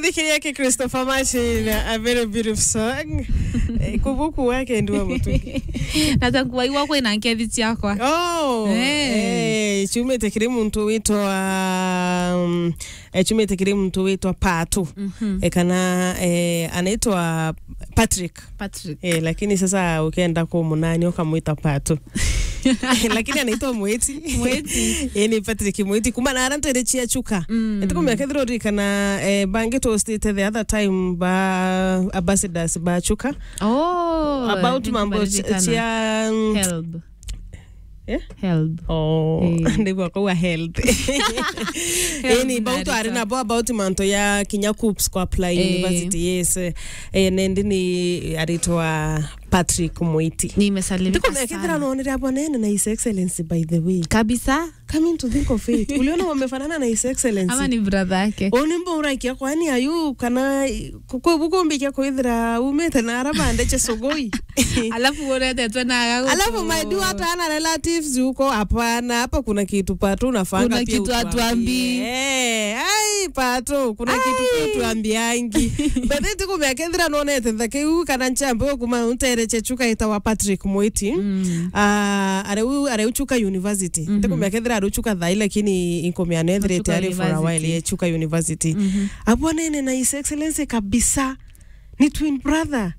tukithikiria ki Christopher Martin a very beautiful song Eh, kubuku wake ndiwa mutungi natakuwa iwa kwina nkethi ciakwa oh Eh. eh chumite kiri muntu witwa um, eh, chumite kiri muntu witwa Patu eh, kana eh, anaitwa Patrick patrick Eh, lakini sasa ukienda kumunani ukamwita Patu lakini anaitwa Mweti Mweti. eh, ni Patrick Mweti kuma na arantere chia chuka mm. etikumya kethiro rikana eh, bangi toastite the other time ba ambassadors ba chuka oh about mambo nikubaririkana. chia mm, help Eh? help Oh, Eh. ndivyo kwa health yani about ari nabo about manto ya kinya coops kwa apply Eh. university yes eh, nendi ni aritwa Patrick Mwiti nimesalimika ndikomekethira sana nonere hapo nene na his excellency by the way kabisa coming to think of it uliona wamefanana na his excellency ama ni brother yake onimbo uraikia kwani ayu kana kukumbikia kwithira umite na arabande chesogoi alafu uretetwe na agagu- alafu maidu hata ana relatives huko hapana hapa kuna kitu pato unafanga Kuna pia kitu utuambie. hatuambii. Eh, ai pato kuna kitu pia tuambiangi bethe tikumekethira nonete thakeu kana nchambe kuma untere chechuka itawa Patrick Mwiti Mm. Ah, areu areu chuka university mm -hmm. tikumekethira areu chuka thai lakini inkomianethire Chuka tayari for a while University. ye chuka university Mhm. abwa nene na his excellency kabisa ni twin brother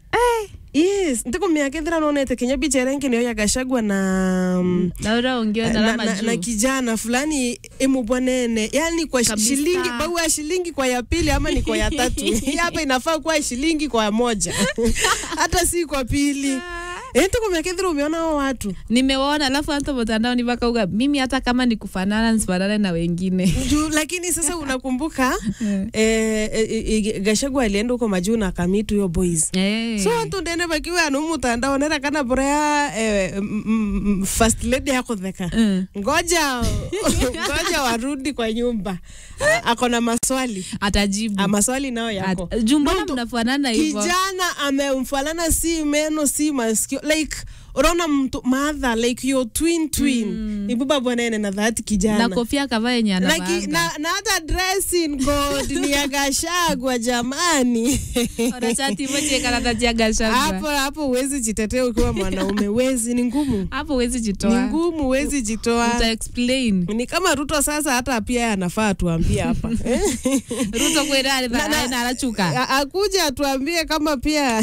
yes ndikumekethira nonete kinya bicha rengi niyo yagashagwa na mm, laura ungio na, na na, na kijana fulani imubwanene yani kwa shi- Kabisa. shilingi bau ya shilingi kwa ya pili ama ni kwa ya tatu Hii hapa inafaa kuwa shilingi kwa ya moja hata si kwa pili enti kumekethira umeona hao watu nimewaona alafu hata mtandaoni wakauga mimi hata kama ni kufanana nisifanane na wengine juu lakini sasa unakumbuka eh, eh, eh, gashagwa alienda huko majuu na akamitu hiyo boys Eh. so watu ndene bakiwa anu mutandao nera kana borea eh, m- m- m- first lady yakutheka Mm. ngoja ngoja warudi kwa nyumba A- ako na maswali atajibu A, maswali nayo yako At- juu mbona Mtu- mnafanana hivyo kijana amemfanana si meno si masikio like unaona mtu madha like your twin twin mm. ibuba bwanene na dhati kijana na kofia kava yenye na, ki, anavanga na, na hata dressing code ni ya Gashagwa jamani. orachati mochekana hapo tachiagashagwa hapo huwezi jitetea ukiwa mwanaume, wezi ni ngumu, hapo huwezi ni jitoa ngumu, huwezi jitoa. uta explain Ni kama Ruto sasa, hata pia yeye anafaa atuambie hapa Eh? ruto kwera Na- na- aina arachuka A- akuje atuambie kama pia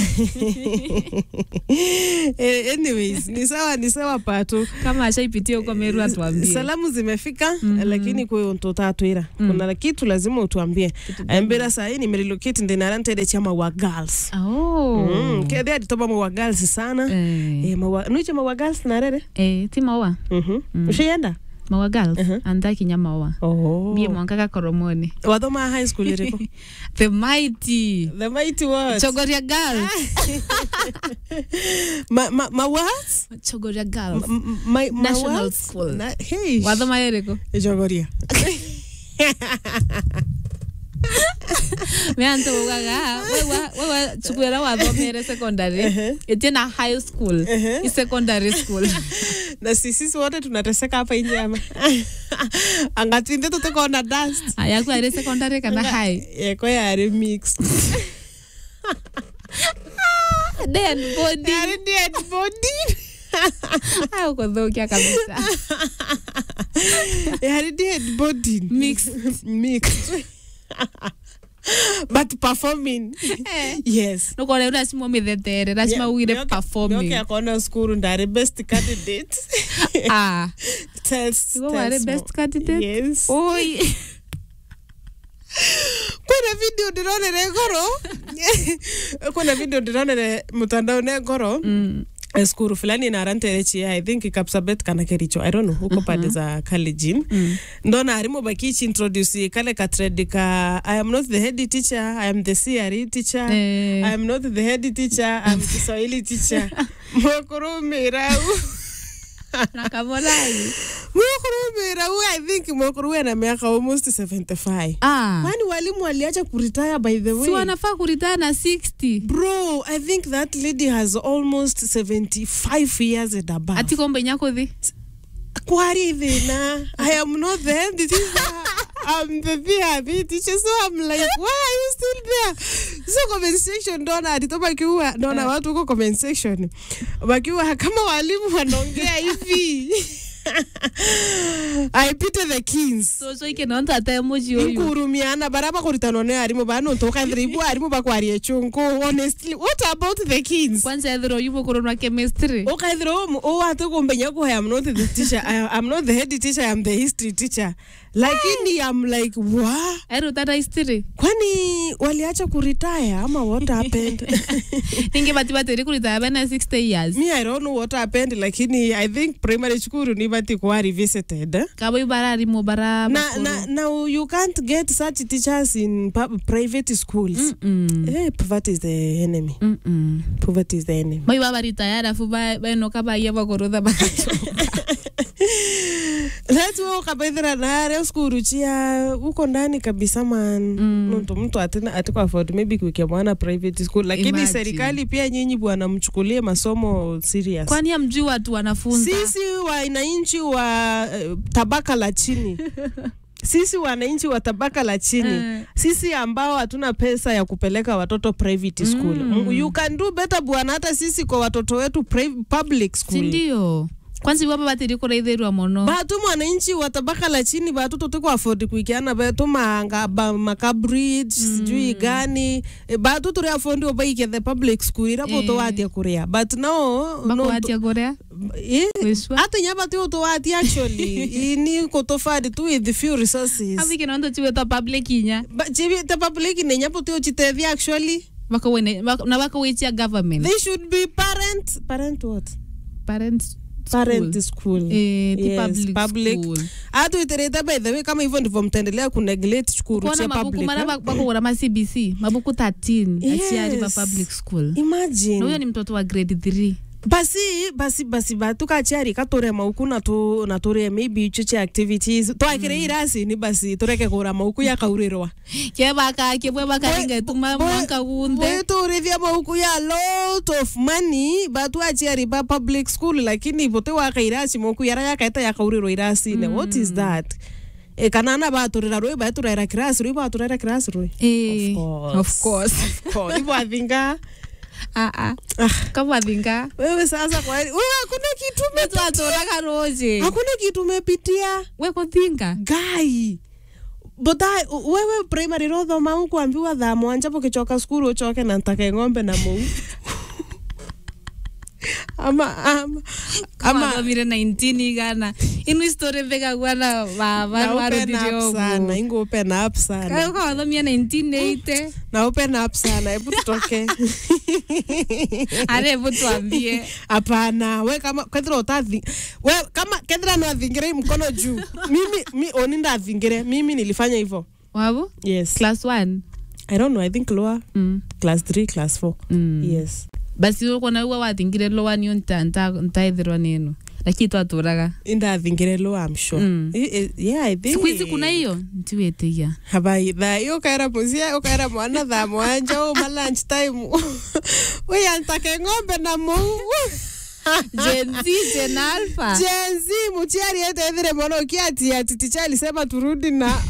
Eh, anyways, ni sawa ni sawa pato kama ashaipitia huko meru atuambie salamu zimefika lakini kwe ntotatwira kuna kitu lazima utuambie mbira sahii nimerelocate ndinarantere chama wa girls oh Mm, kethe aditoba mawa girls sana Eh. Eh, mawa nuiche mawa girls narere Eh, ti maua Mhm. ushienda maua girls Uh-huh. anda kinya maua oh. mbie mwankaga koromoni wathoma high school iriko the mighty the mighty what chogoria girls ma, ma, ma what chogoria girls M- m- my, my National what? school. Na, hey. wathoma yeriko Ijogoria. meantu ugaga wewa chukwira wathomere secondary itie na high school i secondary school na sisi wote tunateseka hapa nje ama angatwinde tutikona dust yaku ari secondary kana high yeko yari mixed dead body yari dead body ayo kuthukia kabisa yari dead body Mixed. mixed but performing yes nukore uracimwo mithetere racima ugire performing akona skuru ndari best candidate ah tells, igo wari tells best more. candidate yes oi kwina video ndironere ngoro kwina video ndironere mutandao-ini ngoro Mm. Eh, skuru fulani naranterechia i think kapsabet kana kericho i don't know huko pande za kalijin Mm. ndona arimo bakichi introduce kale katredi ka i am not the head teacher i am the CRE teacher Eh. i am not the head teacher i am Kiswahili teacher mokurumirau nakavolai mokurumirau i think mokuru ana miaka almost 75 ah kwani walimu waliacha kuretire by the way si wanafaa kuritaya na 60 bro i think that lady has almost 75 years and above ati kombe nyakuthi kwari thina i am not the head teacher I'm the PRB teacher, so I'm like, why are you still there? So comment section ndona ati toba kiua naona watu huko comment section wakiwa kama walimu wanaongea hivi aipite the kings so so ike nonto ate emoji oyu nkurumiana bara bakuritano ne arimu banontokathira ibu arimu bakwaria chungu honestly what about the kings kwanza ethira oyu mukurunwa chemistry ukaithira owate kumbenya kuhe I'm not the teacher I, I'm not the head teacher I'm the history teacher lakini I'm like wa erutata history kwani waliacha kuretire ama what happened ninge bati batiri kuritaya bena 60 years me I don't know what happened lakini I think primary school ni bati kuwa revisited eh? kabo ibara arimo bara na, bakuru. na, now you can't get such teachers in pu- private schools Mm. Eh, poverty is the enemy Mm-mm. poverty is the enemy mai babaritaya arafu ba- baenoka baiya bakorotha bagacoka Let's walk kabaithira nare skuru chia uko ndani kabisa man Mm. nonto mtu atina atiko afford maybe kuikia mwana private school lakini Imagine. serikali pia nyinyi bwana mchukulie masomo serious kwani amjui watu wanafunza sisi wananchi wa uh, tabaka la chini sisi wananchi wa tabaka la chini Eh. sisi ambao hatuna pesa ya kupeleka watoto private school Mm. you can do better bwana hata sisi kwa watoto wetu pri- public school sindio kwanza iwapa batiri kuraithirwa muno batu mwananchi wa tabaka la chini batu totiko afford kuikiana betu manga ba, makabridge sijui gani e, batu turi afford obaikia the public school ira boto Eh. watia kuria but no no bakuatia kuria eh, Wishwa. hata nyaba ti utowati actually ini kotofadi tu with few resources avike nonto chiwetwa public inya Ba- chivi the public ne nyapo ti uchitethia actually Bakawene- bak- na bakawichia government they should be parent parent what parents parent school Eh, ti Yes, public public. school. hata itereta by the way kama hivyo ndivyo mtaendelea kuneglect shukuru kuona cha mabuku public mara eh? bak- bakugura ma cbc mabuku 13 achiari pa Yes. public school na huyo imagine ni mtoto wa grade 3 basi basi basi batukachari katore mauku natu natore maybe icho cha activities twakire irasi ni basi tureke kura mauku yakaurirwa ke bakake bwe bakaringa ituma mwanka gunde bweturithia mauku ya lot of money batu achiari ba public school lakini bote waka irasi mauku yara yakaeta yakaurirwa irasine what is that e kanana baturira rwi baturera kirasi rwi baturera kirasi rwi Eh, course. of course Ko, ivo athinga ah ah Ah. kama thinga wewe sasa kwa wewe hakuna kitu mtu atoraga roje hakuna kitu umepitia we kuthinga gai bota wewe primary rothoma ukuambiwa thaa mwanja bukichoka skuru uchoke na ntake ng'ombe na mou ama ama ama ama thomire 19 igana inu story mbegagwa na baba na open warutire up sana oguo ingo open up sana kawathomia 1980 na open up sana hebu tutoke arebu twambie hapana we kama kethira utathi we kama kethira no athingire mkono juu mimi mi oni ndathingire mimi nilifanya hivyo wabu yes class 1 i don't know i think lower mm. class 3 class 4 Mm. yes basi ukona uwa wathingire lowa nio ntaithirwa nino lakini twaturaga indathingire lower i'm sure Mm. I- I- yeah i think siku hizi kuna hiyo ntiwitigia habai thaa iyo ukaera mucia ukaera mwana thaa mwanja uma lunch time uyantake ng'ombe na mou jenzi jen alfa jenzi muchiari etethire mwana ukiati ati ticha alisema turudi na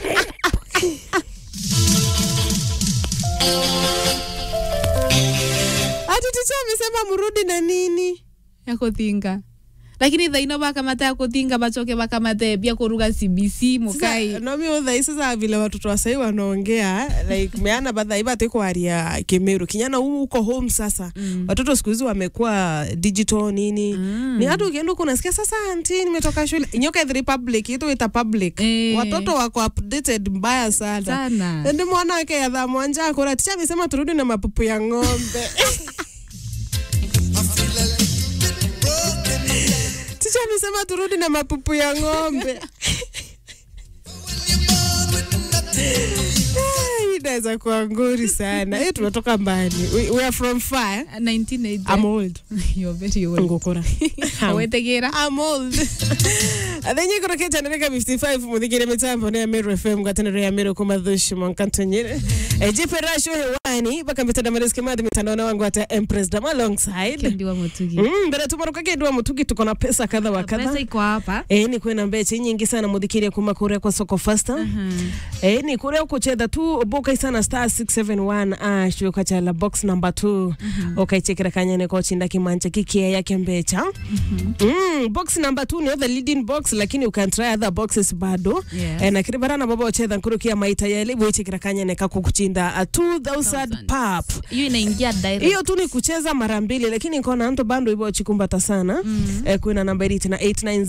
ati ticha amesema mrudi na nini ya kuthinga lakini thaino bakamata ya kuthinga bachoke bakamata bia kuruga cbc mukai Sasa, no mi uthai sasa vile watoto wasai wanaongea like meana bathai batikwaria kimeru kinyana huu uko home sasa Mm. watoto siku hizi wamekuwa digital nini Mm. ni hata ukienda huko unasikia sasa anti nimetoka shule nyoka the republic itu ita public Eh. watoto wako updated mbaya sana sana ndi mwana wake ya dhaa mwanja akora ticha amesema turudi na mapupu ya ng'ombe ticha amesema turudi na mapupu ya ng'ombe Ah, hii inaweza kuwa nguri sana hii tumetoka mbali we, we are from far 1980 I'm old you're very old ngukura wetegira I'm old athenye koroketa ndereka 55 muthikire mitambo ni ya Meru FM ngwataniro ya Meru kuma thushi mwankantonyere eh, jipe rasho hewani mpaka mitandao mariski madhi mitandaoni wangu hata Empress Dama alongside Kendi wa Mutugi. mm, mbere tumaruka kendi wa mutugi tuko na pesa kadha wa kadha Pesa iko hapa. Eh, ni kwena mbeche nyingi sana muthikiria kuma kuria kwa soko fasta eh, ni kuria ukuchetha tu boka isana star 671 ash ukachala box number 2 ukaichekera kanyene kochinda kimanja kikia yake mbecha mm, box number 2 ni the leading box lakini you can try other boxes bado Yes. eh, na kiri barana baba ochetha nkurukia maita yale bwichekera kanyene kakukuchinda a 2000 pap Hiyo inaingia direct. hiyo tu ni kucheza mara mbili lakini nkona nto bando ibo chikumbata sana mm. eh, kwina namba iri tina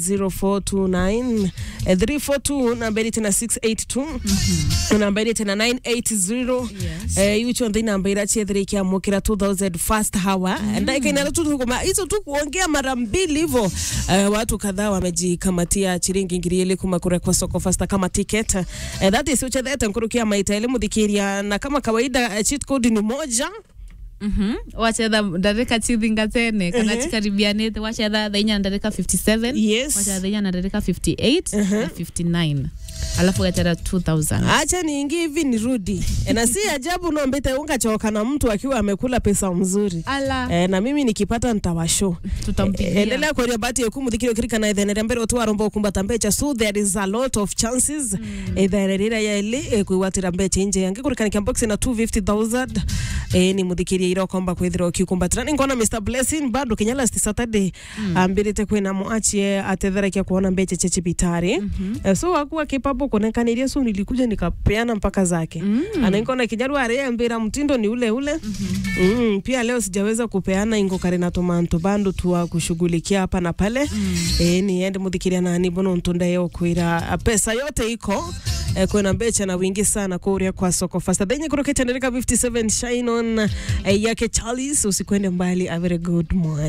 890429 eh, 342 namba iri tina 682 mm-hmm. namba iri tina 980 Yes. eh, iwicho nthi namba ira chiethire ikiamukira 2000 first hour mm. ndaikainara tu tukuma hizo tu kuongea mara mbili hivyo eh, watu kadhaa wamejikamatia chiringi ngiri ili kuma kure kwa soko fasta kama ticket eh, that is uchethete nkurukia maita ili muthikiria na kama kawaida eh, cheat code ni moja Mhm. wachetha ndarika chithinga tene kana chikaribianite wachetha thainya na ndarika 57 Yes. wachetha thainya na ndarika 58 na 59 alafu gachera 2000 acha niingie hivi nirudi e, na si ajabu nombete ungachoka na mtu akiwa amekula pesa mzuri ala e, na mimi nikipata ntawasho tutampigia endelea kwaria bahati yakumuthikire ukirikana ithenere mbere utwaromba ukumbata mbecha so there is a lot of chances ithere rira yaili e, kwiwatira mbecha inje yange kurikanikia box na 250000 e, ni muthikiria ira ukomba kwithira ukiukumbatira ningona Mr Blessing bado kinya last Saturday ambirite kwina mwachie atetherakia kuona mbecha cha chibitari e, so akuwa kipapo konekanirie so nilikuja nikapeana mpaka zake mm. anaikona kijaru areambira mtindo ni ule ule mm, pia leo sijaweza kupeana ingo kare na tomanto bando tuwa kushughulikia hapa na pale mm. e, niende muthikiria nani bono ntunda yo kwira pesa yote iko e, kwena mbecha na wingi sana kuria kwa soko fasta thenye kurokete ndereka 57 shine on e, yake Charles usikwende mbali a very good morning